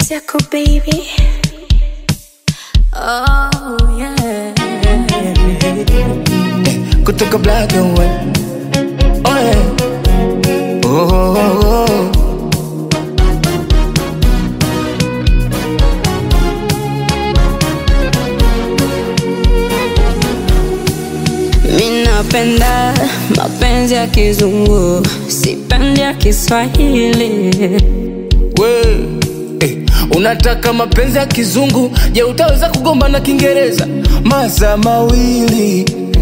Circle baby. Oh yeah. kutoka black and white. Oh, yeah. oh, oh, oh. Mi napenda mapenzi ya kizungu, sipendi ya Kiswahili. We, eh, unataka mapenzi ya kizungu je utaweza kugomba na kiingereza masaa mawili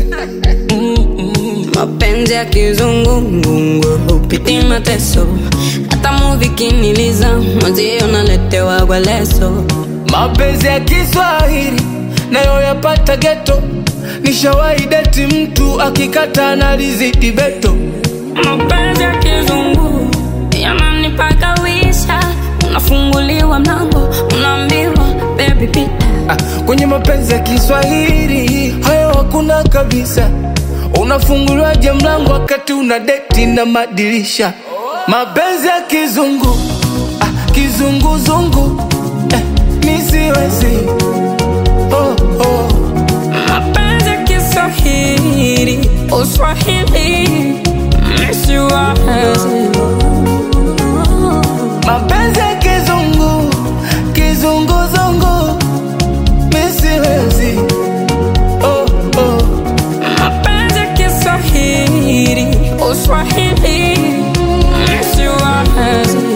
Mapenzi ya kizungu ngungu hupiti mateso, hata muvi kiniliza mwenzio naletewa kwa leso. mapenzi ya kiswahili nayo yapata geto nishawahi deti mtu akikata analizidi beto Mapenzi ya kizungu yananipaka wisha, unafunguliwa mlango, unaambiwa baby pita. ah, kwenye mapenzi ya kiswahili hayo hakuna kabisa unafunguliwaje mlango wakati una deti na madirisha mapenzi ya kizungu ah, kizunguzungu eh, nisiwezi oh, oh. Mapenzi ya Kiswahili, Uswahili, misiwazi. mapenzi ya kizungu kizunguzungu misiwezi oh, oh. Mapenzi ya Kiswahili, Uswahili, misiwazi.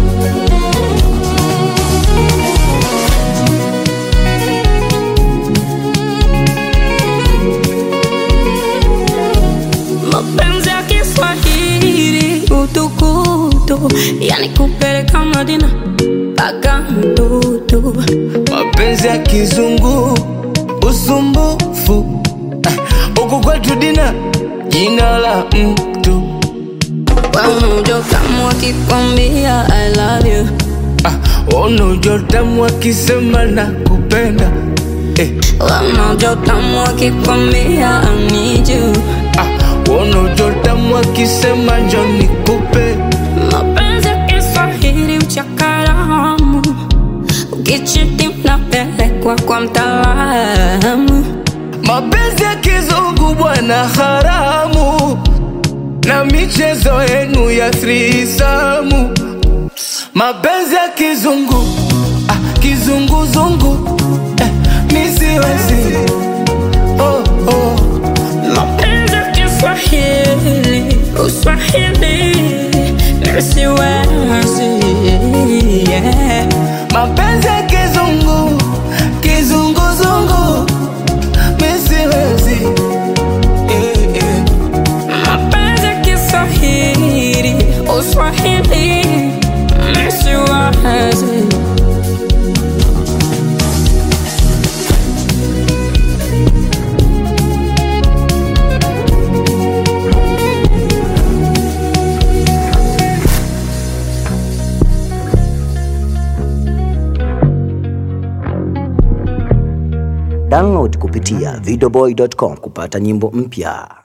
Mapenzi ya Kiswahili, utukutu, yani kupeleka Madina mpaka mtutu. mapenzi ya kizungu usumbufu Ah, huku kwetu dina jina la mtu Wamujo kama wakikwambia I love you ah, unujotamu akisema na kupenda eh, Wamujo kama wakikwambia I need you ah, unujotamu akisema njo nikupe Mapenzi ya Kiswahili uchakaramu Ukichiti mnapelekwa kwa mtaalamu mapenzi ya kizungu bwana haramu na michezo yenu ya thrisamu mapenzi ya kizungu ah, kizunguzungu eh, nisiwezi oh, oh. Mapenzi ya Kiswahili Uswahili Nisiwezi yeah. mapenzi ya kizungu kizunguzungu misiwezi eh, eh. Mapenzi ya Kiswahili Uswahili Nisiwezi Download kupitia videoboy.com kupata nyimbo mpya.